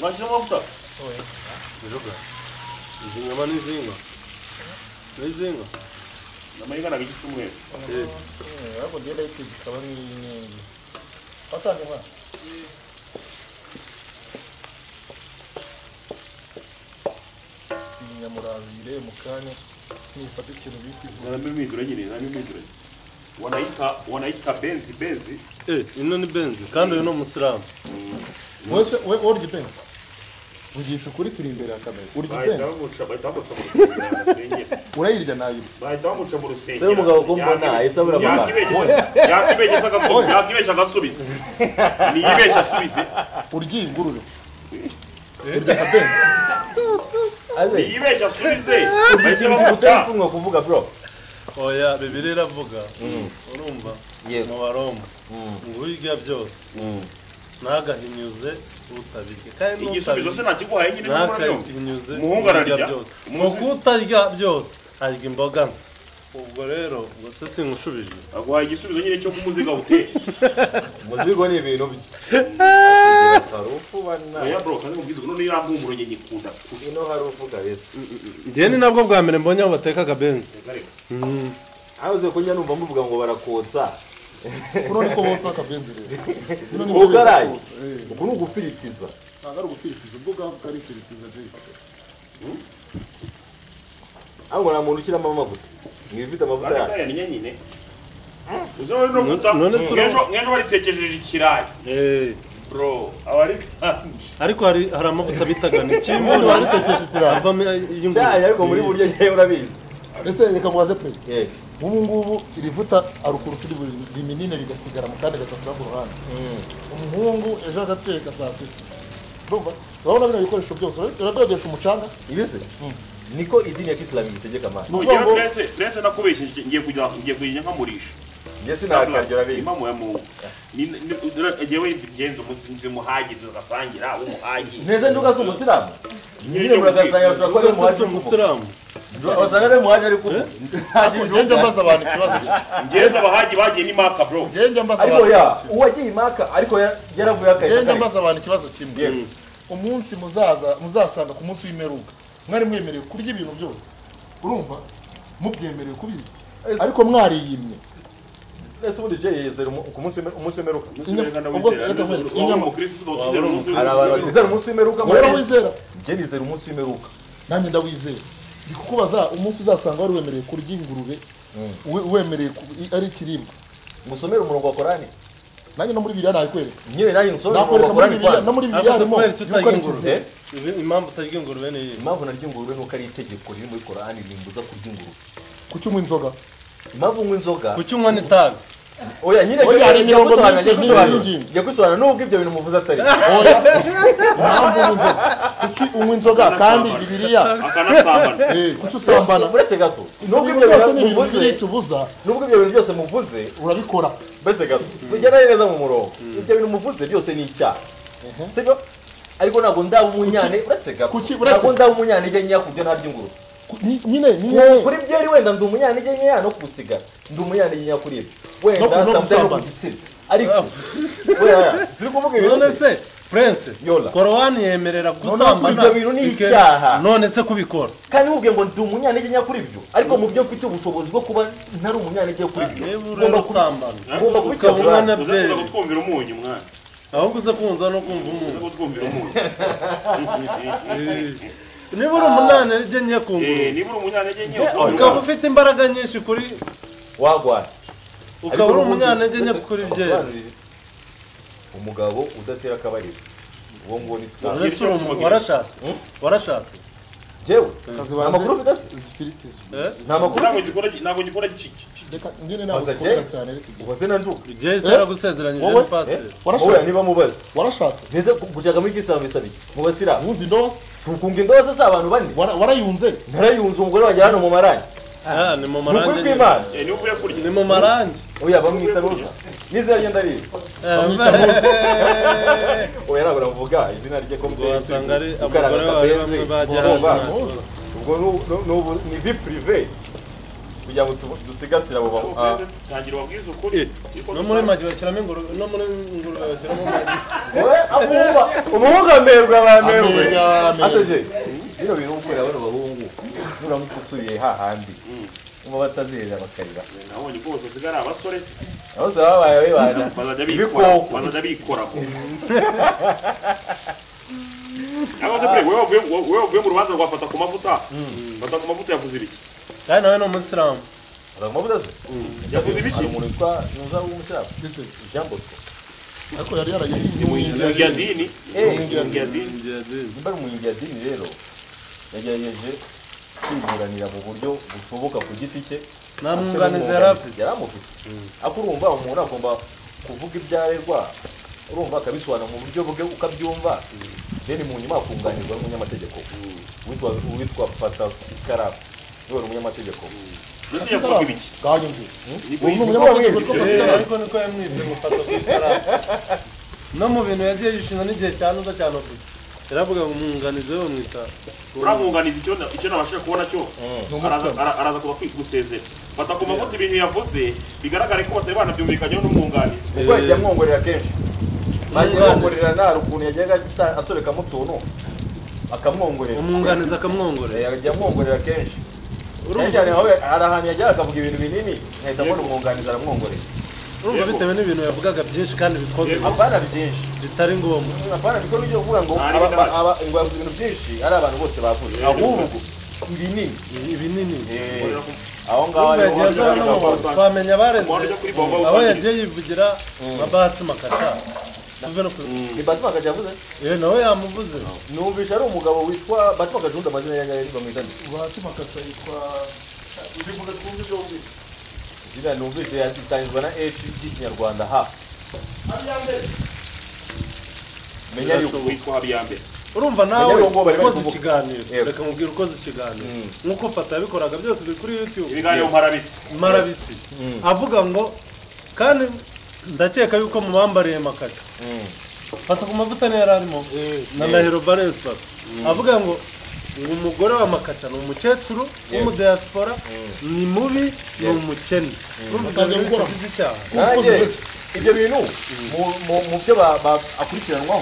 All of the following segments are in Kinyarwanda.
わしのモフト そういう 大丈夫水がまね水が水が namanya kan habis semua ya. Eh. Hmm, apa dia dah itu kalau ni ni. Patah je mah. Sinya muravire mukanya nifata ikintu bita ivu. Nami mwidura nyine, nami mwidura. Wanaita wanaita benzi benzi. Eh, ino ni benzi kandi uyu ni umusiramu Wese we urya ipenzi. Ugisha ukuri turi imbere ya kamera. Urya Bahita ipenzi. bamuca bahita bamuca mu rusengero. Urayirya nayo. Bahita bamuca mu rusengero. Se umugabo ko mbona ahise abura amabanga. Yakibeshya agasubiza, yakibeshya agasubiza. Niyibeshya asubize. Urya ingurube. Urya akabenzi. aze Niyibeshya asubize. Bahita ikintu bamuca. utari kuvuga bro oya bibiliya iravuga urumva yego mu baroma Mm, ngo urya byose mm. ntagahinyuze utabirya kandi Igisubizo se n'utabirya ntakiguhaye nyine n'umwana we. ntakahinyuze Umuhungu ararya. urya byose mu Umusi- kutarya byose arya imboga nsa ubwo rero ubwo se sinkushubije Aguhaye igisubizo nyine cyo kumuziga uteye. umuzigo ni ibintu bye hari ufubana Oya bro, kandi mubwiza none yampumuro nyine nyikunda. ino hari uvuga bese njye ni nabwo bwa mbere mbonye aho batekaga benzi Reka reka. abuze kunywa numva muvuga ngo barakotsa Uno niko botsa akabenzi rero. Uno niko Ugaraye. botsa, eh. uku ni ugufiritiza Ntabwo ari ugufiritiza, ubwo bwaho bwari ifiritiza Jake. ariko nta muntu ushyiramo amavuta niba ufite amavuta yacu Bakaya ni nyine. Uzi none no futa. None tura- Ngejo ngejo baritekereje ikirayi. Bro, abari kanje. ariko hari hari amavuta bitaga ni Ubundi kimbunyi waritekesha ikirayi. avamo iy'ingurube cyayi ariko muri burya njyewe urabizi Ese reka mubaze pe. Eh, ubu ngubu irivuta arukura utu riminini rigasigara mu kandi gasatura ku ruhande mm. umuhungu ejo agateka saa sita urumva urabona bino bikoresho byose uradodesha umucanga se ibi se niko idini ya kisilamu itegeka amana ni Ugira ubwongo prese, prese nakubeshye ngiye kujya ngiye kujya nkamurisha. njye sinakarya urabizi Imamu ya Mungu. Ni ngewe ibigenzo musinzi muhaji tugasangira abo muhaji. nteze nduga si umusiramu nyine Iyo muragasanga turakuba ari ubwo se si umuhaji w'umuvuga umusiramu wasanga ari umuhaji ariko njye njya mbaza abantu ikibazo cye Ngenza abahaji bagiye ni maka bro. njye njya mbaza abantu ariko ikibazo ya kimwe uwagiye impaka ariko ya- yaravuye akayi njye njya kakarenga. mbaza abantu ikibazo kimwe Yego. umunsi muzaza muzasanga ku munsi w'imperuka mwari mwemerewe kurya ibintu byose urumva mubyemerewe kubirya ariko mwariyimye ese ubundi jay yizera umu- ku munsi w'ime- umunsi w'imperuka Inyama Kristo tuzera umunsi. hari abantu batizera umunsi w'imperuka wowe murabizi. wizera jye nizera umunsi w'imperuka nanjye ndawizeye ndi kukubaza umunsi uzasanga wari wemerewe kurya ingurube we- wemerewe ku- i- ari ikiribwa musomere umurongo wa korani nanjye no muri biriya nabikwereka nyine nanjye nsomere umurongo nakwereka wa muri biriya no muri korani kwanza biriya ariko se harimo kubera icyo yuko ari utarya ingurube ikizere ibi- impamvu utarya ingurube ni iyi impamvu narya ingurube nuko ari itegeko riri muri korani rimbuza kurya ingurube kuki unywa inzoga impamvu nywa inzoga kuki unywa n'itabi oya nyine Oya, hari njya imirongo gusobanura myinshi njya gusobanura n'ibindi. njya gusobanura nubwo ibyo bintu muvuze atari impamvu unywa inzoga kuki unywa inzoga kandi biriya Akanasambana. eh, kuki usambana uretse gato nubwo ibintu ibyo byose ni bintu ibintu muvuze biritubuza nubwo ibyo bintu byose muvuze urabikora mbese gato tugenda neza mu murongo ibyo bintu muvuze byose ni icyaha sibyo ariko ntabwo ndaba umunyane uretse gato kuki- uretse- ntabwo ndaba umunyane njya nyira kubyo ntarya ingurube Ku- ni- nyine ni yewe kuri byeri wenda ndi umunyane njya nyira no kugusiga ndi umunyane njya kuri ibyo No ku- wenda no samsung gusambana. ku gitsina ariko oya turi kuvuga none ibintu se se prince Yola. korowani yemerera gusambana ibyo bintu ni bike- icyaha. none se kubikora kandi mubwiye ngo ndi umunyane njya nyira kuri ibyo ariko mu byo mfite ubushobozi bwo kuba ntari umunyane njya kuri ibyo niba urera ngomba kubi- usambana ngomba ukaba umwana kubikemura Uzakuza byeri kutwumvira umunyu mwana. ahubwo uze kumva no kumva Uzakuza umuntu kutwumvira umunyu. niba uri umunani arya nke ku Eh, ngurube nibura umunyanege nke Eh, ukabura ukaba umwana. ufite imbaraga nyinshi kuri wagwara ukaba uri umunyanege nke kuri byeri umugabo udatera akabariro uwo nguwo ni sikari uretse uri umuntu warashatse warashatse jewe kazi nta makuru banjye ufite se zifiriti zuba eh? nta makuru ntabwo gikora ntabwo gikora ki- ki- ki- reka njyewe Baza ntabwo Jay? dukunda cyane reka igihe uhoze na njuka jesi Eh? yaragusezeranyije Wowe? ni pasiteri warashatse? warashoboye niba mubaze warashatse nize gushaka muri kisilamu bisaba iki mu basilamu wunze indose si ukunga indobo se si abantu bane wara- warayunze ntarayunze umugore wanjye hano mu marangi Ah, ni mu ni ukuri marangi nyine. kw'imana Eh, niba uvuye kurya. ni mu marangi oya bamwita roza n'izina rye ndarizi oya ntabwo navuga izina rye ko Ubwo wasanga ari abagore bawe bamwe bajya Ubwo hanze ubwo ni- ni vi purive kugira ngo tu- dusigasire abo ba- ah, tangira ubabwize ukuri Niko no muri dusaba. magi bashyiramo ingurube no muri ingurube bashyiramo amagi wowe abumva umuhungu amerwe abamerwe Amerwe, abamerwe. aseje bino bintu ukorera bano bahungu nura nk'utuye hahandi Mm. ngo batazihera bakarira nabonye rwose usigara abasore se abaze babaye bibana bazajya bikora ibikoko bazajya bikora ko cyangwa se pe wowe wavuye- wowe wavuye mu rubanza rwafata ku mavuta fata ku mavuta yavuze ibiki kandi nawe ni umuyisilamu Azavuga amavuta se yavuze ibiki hari umuntu witwa ntuza w'umushaka Bite? Jean Bosco ariko yari yaragiye ni mu ngingo ya dini Eh. Ni mu ngingo ya dini nimba ari umuyingi ya dini rero yagerageje kwiburanira mu buryo bushoboka ku giti cye nta mwunganizi yari afite yari amufite ariko urumva umuntu agomba kuvuga ibyarerwa urumva akabisobanura mu buryo bwe ukabyumva deni mu nyuma akunganirwa n'umunyamategeko witwa witwa pata ikaramu niwe wari umunyamategeko mbese yavuga ibiki Niko ubu ni yitwa- umunyamategeko witwa Eh, Pascal ariko niko yamwibye gufata ku ikaramu no mu bintu yagiye yishinga n'igihe cya nuza cyane afite yaravuga ngo umwunganizi we bamwita uriya mwunganizi icyo na- icyo nabashije kubona cyo ni araza umusilamu ara- araza kuba gusezera fata ku mavuta ibintu yavuze bigaragare ko batari banabyumvikanyeho n'umwunganizi ubwo yagiye amwongorera kenshi Umwunganizi. nanjye amwongorera nta ukuntu yajyaga ata- asobekamo utuntu akamwongorera umwunganizi akamwongorera Eh, yajya amwongorera kenshi Urumva- cyane cyane wowe hari ahantu yajyaga akavuga ibintu binini nkahita mbona umwunganizi aramwongorera urumva Yego. bitewe n'ibintu yavugaga byinshi kandi bikomeye Yego. apana byinshi bitari ngombwa apana biko n'ibyo kuvuga ngo Ari aba- bidahari. aba- ngo yavuze ibintu byinshi ari abantu bose bavuze Yego. ahubwo ibinini Ibi- ibinini Eh, Urumva yagiye aho ngaho Urumva ariho yagiye aza Urumva hano hajyaga yagiye abantu. twamenya Umuntu abareze ujya kuri Bobo aho utangira. yagiye yivugira mabatsi makata tuve no ku ni Batman Kaji yavuze Eh, nawe yamuvuze numvisha ari umugabo witwa Batman Kaji undi amazina yanjye yari bamwitanye batima kasa yitwa ibivuga twumve byombi izina numvisha yatangizwa na H ry'ikinyarwanda ha menya yuko witwa Habiyambere urumva nawe Bajya ngo bari bari ukoze kuvuga. ikiganiro Yego. reka mubwire ukoze ikiganiro Mm. nk'uko fata yabikoraga byose biri kuri youtube ibiganiro mparabitse marabitsi Mm. avuga ngo kandi ndakeka yuko mubambariye makata Mm. fata ku mavuta niyo yari arimo na ndahiro valens papa avuga ngo ngo umugore wa makata ni umukecuru w'umudiyasipora ni mubi ni umukene urumva ibyo Atangiye bintu gukora. bigize icyaha nanjye Umukozi wese. ibyo bintu mu- mu- mu byo ba- ba- akurikiranwaho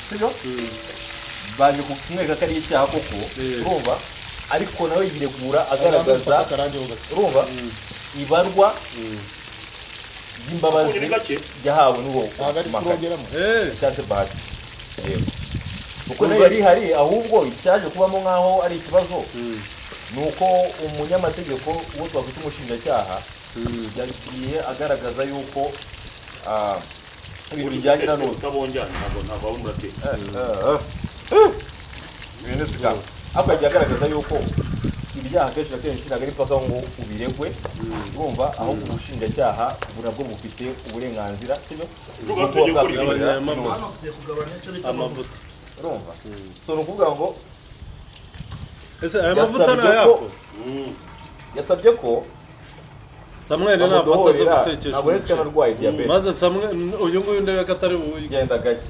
sibyo baje kumwereka ko ari icyaha koko Mm. urumva ariko nawe yiregura agaragaza agaragaza akarange ho gato urumva ibarwa ukunye ry'imbabazi ni gake yahawe n'uwo ntabwo ari makaye kurongeramo Eh, cyangwa se bahati Yego. kuko nayo yari ihari ahubwo icyaje kubamo nk'aho ari ikibazo ni uko umunyamategeko uwo twakwita umushinjacyaha yagiye agaragaza yuko ah, ibintu bijyanye na none utabonjyana ntabwo ntabwo waba umuratera ariko yagiye agaragaza yuko ibyaha kenshi na kenshi ntabwo ari mpaka ngo ubiregwe urumva ahubwo ubushinjacyaha nabwo bufite uburenganzira sibyo Rugo Bwo tugiye gukora kuba bwakwirindira ibintu. none. hano tugiye kugabanya icyo bita amavuta urumva so ni ukuvuga ngo ese aya mavuta ni yasabye ko ayako yasabye ko samweli nafata zo bamudohorera gutekesha ntabwo uretse ko umuceri anarwaye diyabete maze samweli uyu nguyu ndebe ko atari buwurye genda gake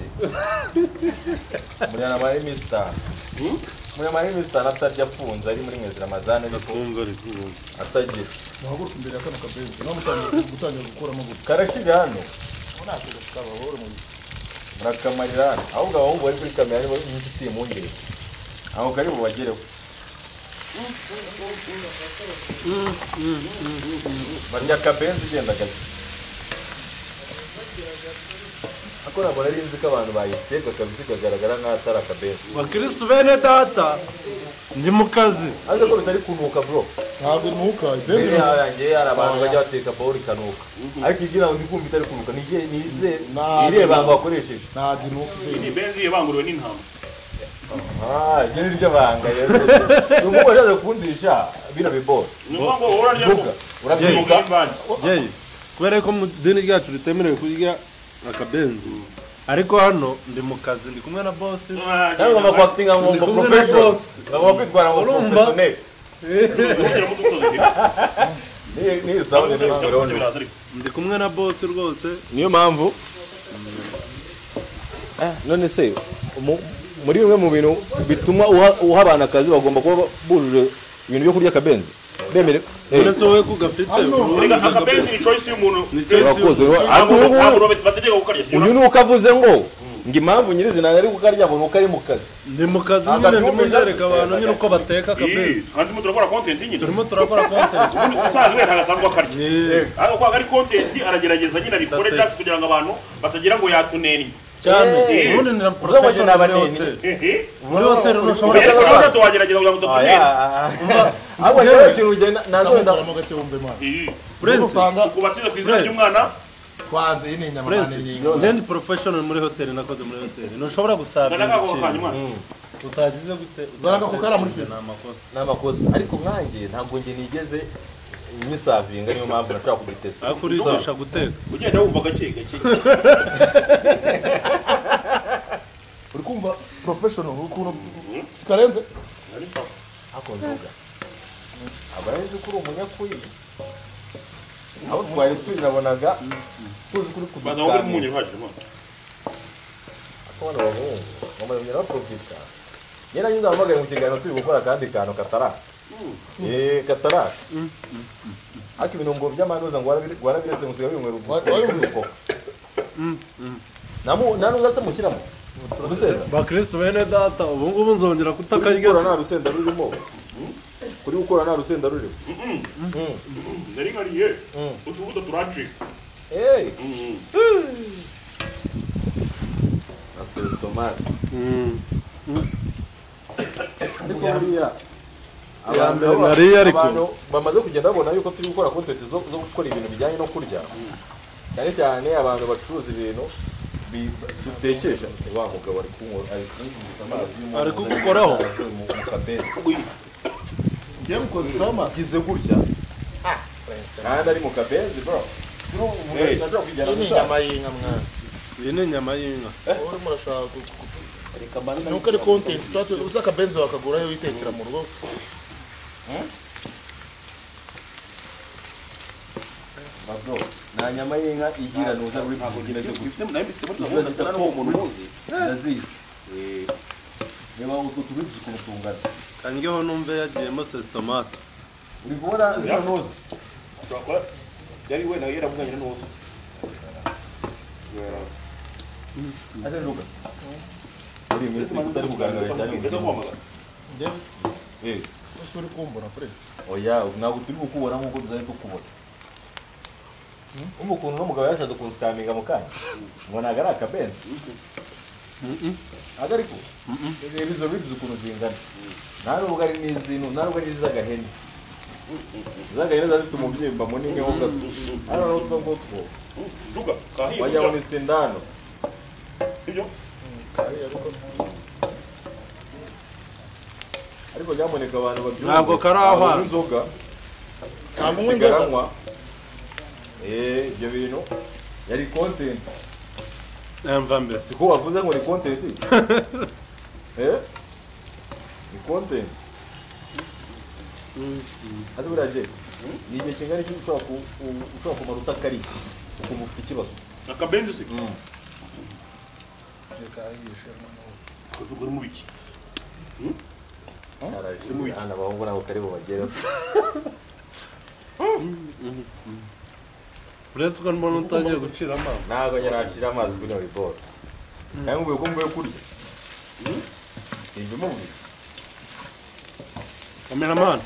muryanama ari misita muryanama ari misita atarya afunze ari muri mwezi ramazani ariko atagira muhaguruke imbere ya kano kabenzi nawe mutangiye gutangira gukora amavuta karashyira hano ntabwo kabahore mu murakamarira hano ahubwo abahungu bari kuri kamera nibo n'inshuti impungire aho kari bubagereho barya akabenzi ugenda gake ariko ntabwo nari nzi ko abantu bayiteka kabisa ikagaragara nk'aho atari akabenzi bakirisitu bene data ndi mu kazi ariko ko bitari kunuka bro ntabwo iri muhuka benzi mbere yaho yanjye hari abantu bajya bateka bawuri ikanuka ariko igira ngo ndi kumva itari kunuka nije nize Ntabwo. iriya banga bakoresheje ntabwo iri muhuka ni benzi benzi yabanguriwe n'intama ah iryo ni ryo banga yewe ni umwe wajyaga kundisha bino biboro ni ukuvuga ngo wowe urarya Buga. Urabyibuka? yeyi kubera ko mu idini ryacu ritemerewe kurya akabenzi ariko hano ndi mu kazi ndi kumwe na bosi nawe ugomba kuakitinga ngo Ndi ngo kumwe na professional boss. ugomba kwitwara ngo Urumva? professional Niyi- niyi sound ni ntabwo urabona. ndi kumwe na bosi rwose niyo mpamvu Ah, none se mu- muri bimwe mu bintu bituma uha uha abantu akazi bagomba kuba bujuje ibintu byo kurya akabenzi bemerewe uretse wowe ko ugafite Erega akabenzi ni choice y'umuntu urakoze ariko ntabwo ubu ngubu ntabwo bategeka kukarya uyu ni uko avuze ngo ngo impamvu nyirizina ari kukarya abona uko ari mu kazi ni mu kazi nyine Ntabwo ari ndimo wowe ndereka abantu ugasutse. nyine uko bateka Eh, akabenzi kandi mo turakora content nyine turimo turakora kontenti ubundi usanzwe ntabwo asanzwe akarya Eh, ariko kwa ari content aragerageza nyine abikore Batetse. just kugira ngo abantu batagira ngo yatunenye cyane Eh. ubundi ni na Uzabona porofesiyoneri muri abaneni. hoteli Eh, eh. muri hoteli ntushobora Ugeretse aho gato wagerageza kugira ngo utatumenye ahubwo rero ikintu ugenda nazenda ntabwo ndagacumba imana Eh, niba urenze usanga ukubatiriza ku izina ry'umwana twanze iyi ni inyama Prince, kandi ni inka njye ndi porofesiyoneri muri hoteli nakoze muri hoteli ntushobora zana gusabira akaguru kanyuma ikintu utagize gute Dore ako kari muri utagize firigo. ni amakosa ni amakosa ariko nkanjye ntabwo njye nigeze nyisavinga niyo mpamvu nashobora kubitesita ariko urigisha guteka ugenda wumva gake gake uri kumva porofeshono ukuntu sikarenze hakondoga aba azi ko uri umunyakuri aho twari tuyirabonaga tuzi ko uri baza wowe umunyu uhagije kudusitamira mo abana b'abahungu bamaze kugenda baporofita njye nanjye nzahamagaye mu kiganiro turi gukora akandi kantu kataraka eee kataraka ariko ibinungo by'amanuza ngo warabire- warabiretse musiga binywera Wa- wabimwe? ubwoko nta n'uzase mushyiramo urusenda bakirisitu bene data ubu ngubu nzongera kuri gukora nta kutakarya rusenda rurimo kuri gukora nta rusenda rurimo nari nkariye utubuto turacika eee Mm. na sesitomate Mm. ariko buriya Ya abantu- mbere nariye ariko. abantu bamaze kugenda babona yuko turi gukora kontenti zo zo gukora ibintu bijyanye no kurya cyane cyane abantu bacuruza ibintu bi- bitekesha wa mugabo ari kunywa- ari kunkubita amazi y'umunyu. Ari kugukoraho? Mu- mu kabezi. ngiye mukozesama Ngize gutya kandi ari mu kabezi bro Hey. Nashobora kujyana iyi ni gushaka. inyama y'inka mwana iyi ni inyama y'inka wowe murashaka ni uko ari kontenti tuba tuzi uzi akabenzi wakagurayo witekera mu rugo Ma bro, nta nyama y'inka igira nuza uri kugira cyo kurya ndabona n'uwo muntu uzi ndazizi reba utwo tubibyi ukuntu tungana kangeho numve yagiyemo sesitomate uri kubona zino nuza yari we nawe yaravuganye n'uwo Ate Luka. Uri iminsi utari kugaragara cyane mu gihugu. ngiye bisa Eh, ese uri kumbura kure oya ntabwo turi kukubona nk'uko tuzari tukubona umva ukuntu uno mugabo yashatse kunsikamika mu kanya ngo ntabwo ari akabenzi ntabwo ariko reba izo bibi ukuntu zingana nta nubwo ari n'iz'inu nta nubwo ari n'iz'agahene iz'agahene ziba zifite umubyimba munini ho gato hano ni utwo ngutwo duka wajya mu kahiye isindano ibyo ariko nyamuneka abantu babyumve Ntabwo kari aho Abantu hantu. b'inzoga ntabwo unywa inzoga sigaranywa eh ibyo bintu yari content mva mbere siko wavuze ngo ni content eh ni content ati buriya je ni igihe kingana iki ushobora ku- u- ushobora kumara utakariye ukumva ufite ikibazo akabenzi se reka yihishe noneho. uvuga uri mu biki Arashimwe hano abahungu nabo kari bubagere uretse ko mbona utagiye gucira amazi ntabwo njye nashira amazi kuri biboro nawe mvuye ko mvuye kurya sinjye umubwira kameramani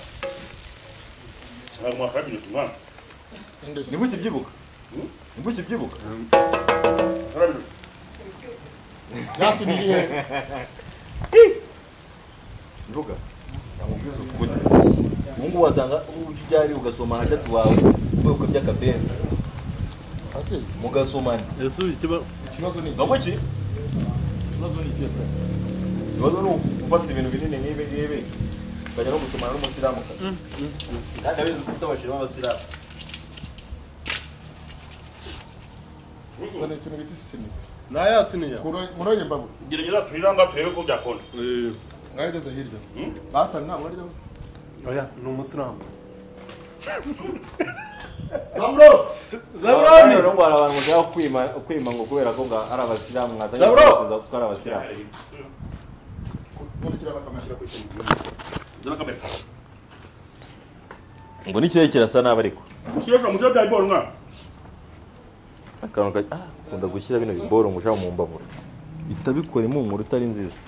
ntabwo mwakabiri tumwana Indus- nibwo ukibyibuka nibwo ukibyibuka karabiri gasi ni irihe mvuga namubwiza ukuri ubu ngubu wasanga uburyo ujyari ugasoma hagati wawe ubwoko by'akabenzi hasi mugasomana ese ubu ikibazo ikibazo ni nabwo ki ikibazo ni ikihe Frank? ikibazo ni ugufata ibintu binini nk'ibi ngibi ukajya no gusomana n'umusiramu kazi kandi abenzi dufite abashira b'abasiramu ubwo ni ikintu bita isisini ntayasiniya Kuro- muri iyo mbago gerageza turiranga turebe ko byakunda ngaho igeze hirya Hmm? batani ntabwo arya gusa oya ni umusiramu samuro zaburani rero ngo hari abantu bashaka kwima kwima ngo kubera ko nga- ari abasiramu mwatanya Zaburo! ko ari abasiramu nkurikira bakama zana kamera ngo n'ikirere kirasa nabi ariko Kirasha mu cyabaye boro mwana. akantu ka ah ukunda gushyira bino biboro ngo ushaka mu mbabura bitabikora impumuro itari nziza